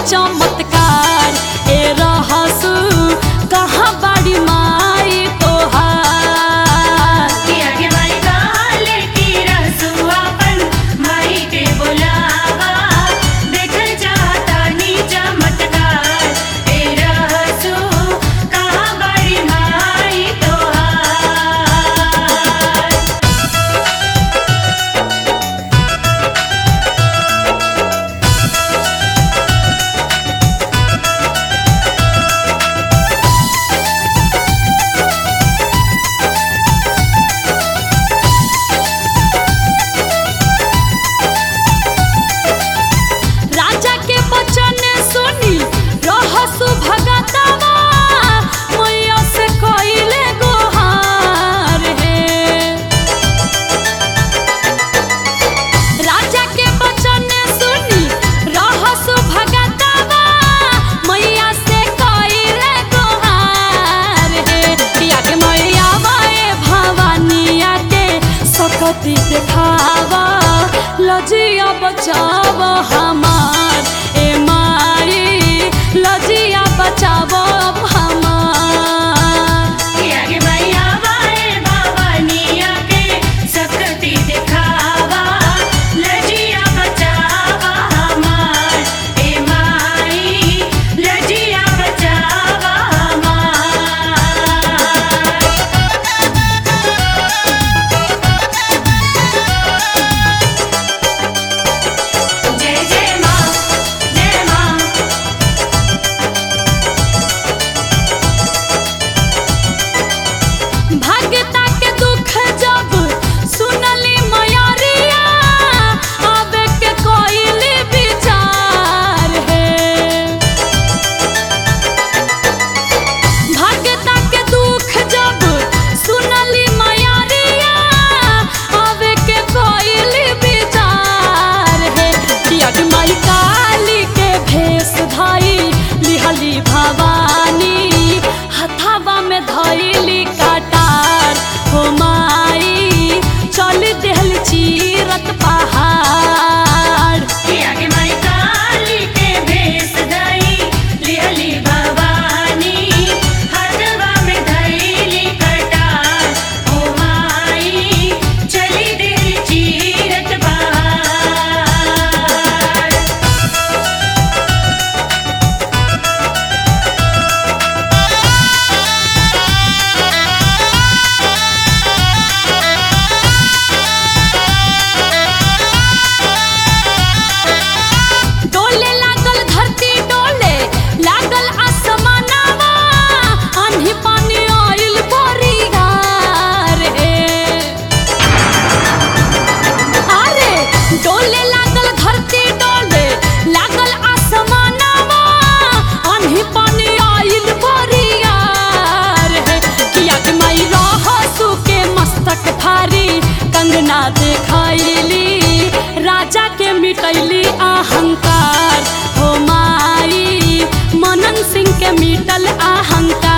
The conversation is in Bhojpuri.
चमत्कार ए रहसु कहाँ बाड़ी माई तोहार किया के माई काले की रसुआपन माई के बुलावा देखल चाहता नी चमत्कार ए रहसु कहाँ बड़ी माई तोहार राजा के बचन सुनी रहसु भगतवा मैया से कइले गोहार हे राजा के बचन सुनी रहसु भगतवा मैया से कइले गोहार हे किया के मैया बाए भवानिया के सकती देखावा लजिया बचाव हमार ए माई लजिया बचाव हमार किया के मैया बाए भवानिया के सकती दिखावा लजिया बचावा हमार ए माई लजिया बचावा हमार जय जय माँ जय माँ भगता के दुख जब सुनली मयरिया आवे के कोइली विचार है भगता के दुख जब सुनली मयरिया आवे के कोइली विचार है किया कि माई काली के भेष धाई लिहली भवानी हथावा में धइली काटार हो माई चल देहल चीरत पहाड़ किया के माई काली के भेष धई लिहली भवानी हथवा में धइली कटार ओ माई चली दिल चीरत बहार डोले लागल धरती डोले लागल आसमानवा आंधी पानी आइल परिहार हे अरे डोले लागल धरती डोले लागल आसमानवा आंधी पानी आइल परिहार हे किया के माई रहसु के मस्तक भारी कंगना देखाइली राजा के मिटैली अहंकार हो माई मनन सिंह के मिटल अहंकार